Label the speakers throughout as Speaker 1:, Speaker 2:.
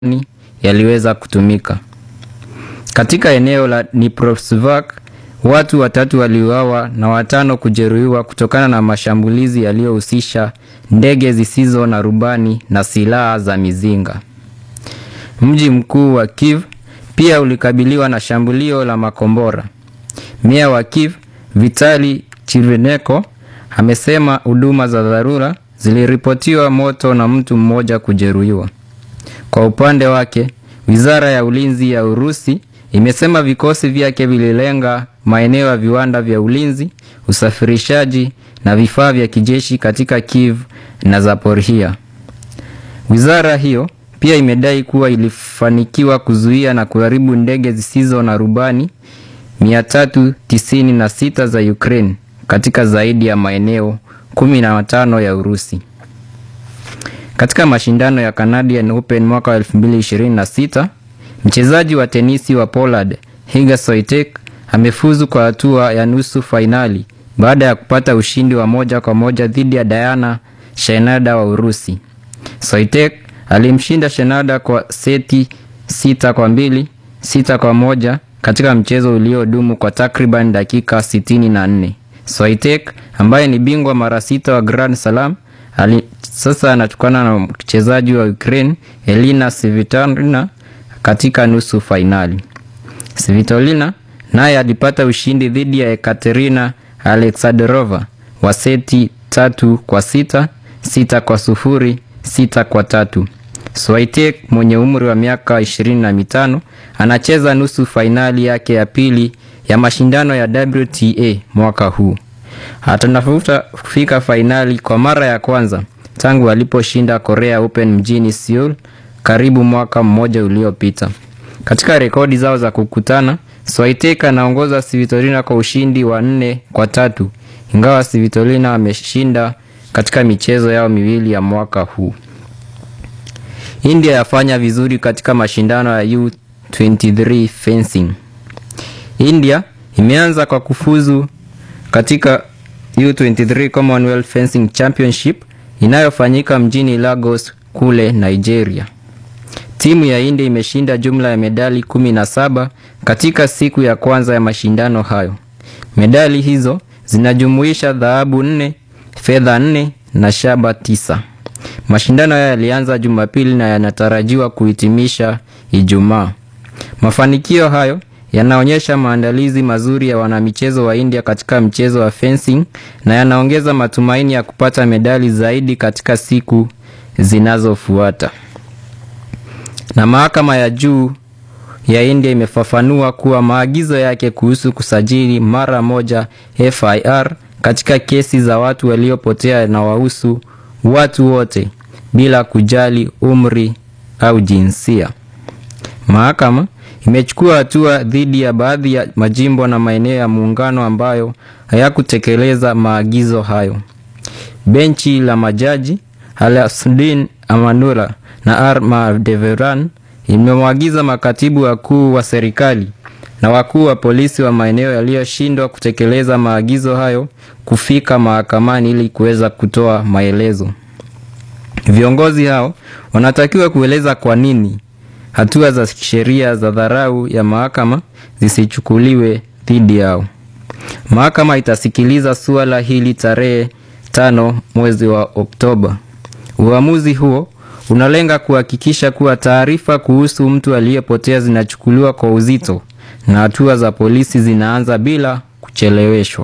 Speaker 1: yaliweza kutumika. Katika eneo la Dnipropetrovsk, watu watatu waliuawa na watano kujeruhiwa kutokana na mashambulizi yaliyohusisha ndege zisizo na rubani na silaha za mizinga. Mji mkuu wa Kiev pia ulikabiliwa na shambulio la makombora. Meya wa Kiev, Vitali Chirveneko, amesema huduma za dharura ziliripotiwa moto na mtu mmoja kujeruhiwa. Kwa upande wake, Wizara ya Ulinzi ya Urusi imesema vikosi vyake vililenga maeneo ya viwanda vya ulinzi, usafirishaji na vifaa vya kijeshi katika Kiev na Zaporizhia. Wizara hiyo pia imedai kuwa ilifanikiwa kuzuia na kuharibu ndege zisizo na rubani 396 za Ukraine katika zaidi ya maeneo 15 ya Urusi. Katika mashindano ya Canadian Open mwaka wa 2026, mchezaji wa tenisi wa Poland Iga Swiatek amefuzu kwa hatua ya nusu fainali baada ya kupata ushindi wa moja kwa moja dhidi ya Diana Shenada wa Urusi. Swiatek alimshinda Shenada kwa seti sita kwa mbili, sita kwa moja katika mchezo uliodumu kwa takriban dakika 64. Swiatek ambaye ni bingwa mara sita wa Grand Slam ali sasa anatukana na mchezaji wa Ukraine Elina Svitolina katika nusu fainali. Svitolina naye alipata ushindi dhidi ya Ekaterina Alexandrova wa seti tatu kwa sita, sita kwa sufuri, sita kwa tatu. Swiatek mwenye umri wa miaka ishirini na mitano anacheza nusu fainali yake ya pili ya mashindano ya WTA mwaka huu. Atanafuta kufika fainali kwa mara ya kwanza tangu aliposhinda Korea Open mjini Seoul karibu mwaka mmoja uliopita. Katika rekodi zao za kukutana, Swiatek anaongoza Svitolina kwa ushindi wa nne kwa tatu, ingawa Svitolina ameshinda katika michezo yao miwili ya mwaka huu. India yafanya vizuri katika mashindano ya U23 fencing. India imeanza kwa kufuzu katika U23 Commonwealth Fencing Championship inayofanyika mjini Lagos kule Nigeria. Timu ya India imeshinda jumla ya medali 17 katika siku ya kwanza ya mashindano hayo. Medali hizo zinajumuisha dhahabu nne, fedha nne na shaba tisa. Mashindano haya yalianza Jumapili na yanatarajiwa kuhitimisha Ijumaa. Mafanikio hayo yanaonyesha maandalizi mazuri ya wanamichezo wa India katika mchezo wa fencing na yanaongeza matumaini ya kupata medali zaidi katika siku zinazofuata. Na mahakama ya juu ya India imefafanua kuwa maagizo yake kuhusu kusajili mara moja FIR katika kesi za watu waliopotea yanawahusu watu wote bila kujali umri au jinsia. Mahakama imechukua hatua dhidi ya baadhi ya majimbo na maeneo ya muungano ambayo hayakutekeleza maagizo hayo. Benchi la majaji Alasudin Amanula na R Madeveran imemwagiza makatibu wakuu wa serikali na wakuu wa polisi wa maeneo yaliyoshindwa kutekeleza maagizo hayo kufika mahakamani ili kuweza kutoa maelezo. Viongozi hao wanatakiwa kueleza kwa nini hatua za kisheria za dharau ya mahakama zisichukuliwe dhidi yao. Mahakama itasikiliza suala hili tarehe tano mwezi wa Oktoba. Uamuzi huo unalenga kuhakikisha kuwa taarifa kuhusu mtu aliyepotea zinachukuliwa kwa uzito na hatua za polisi zinaanza bila kucheleweshwa.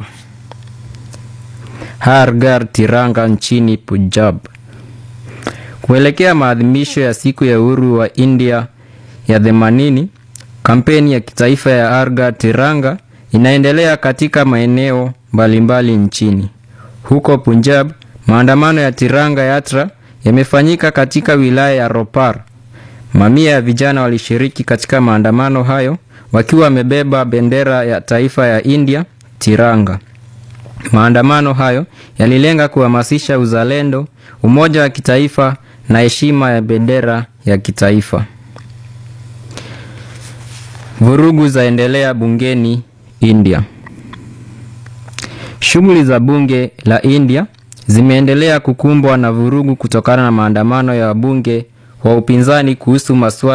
Speaker 1: Har Ghar Tiranga nchini Punjab. Kuelekea maadhimisho ya siku ya uhuru wa India ya themanini, kampeni ya kitaifa ya Har Ghar Tiranga inaendelea katika maeneo mbalimbali nchini. Huko Punjab, maandamano ya Tiranga Yatra yamefanyika katika wilaya ya Ropar. Mamia ya vijana walishiriki katika maandamano hayo wakiwa wamebeba bendera ya taifa ya India, Tiranga. Maandamano hayo yalilenga kuhamasisha uzalendo, umoja wa kitaifa na heshima ya bendera ya kitaifa. Vurugu zaendelea bungeni India. Shughuli za bunge la India zimeendelea kukumbwa na vurugu kutokana na maandamano ya wabunge wa upinzani kuhusu masuala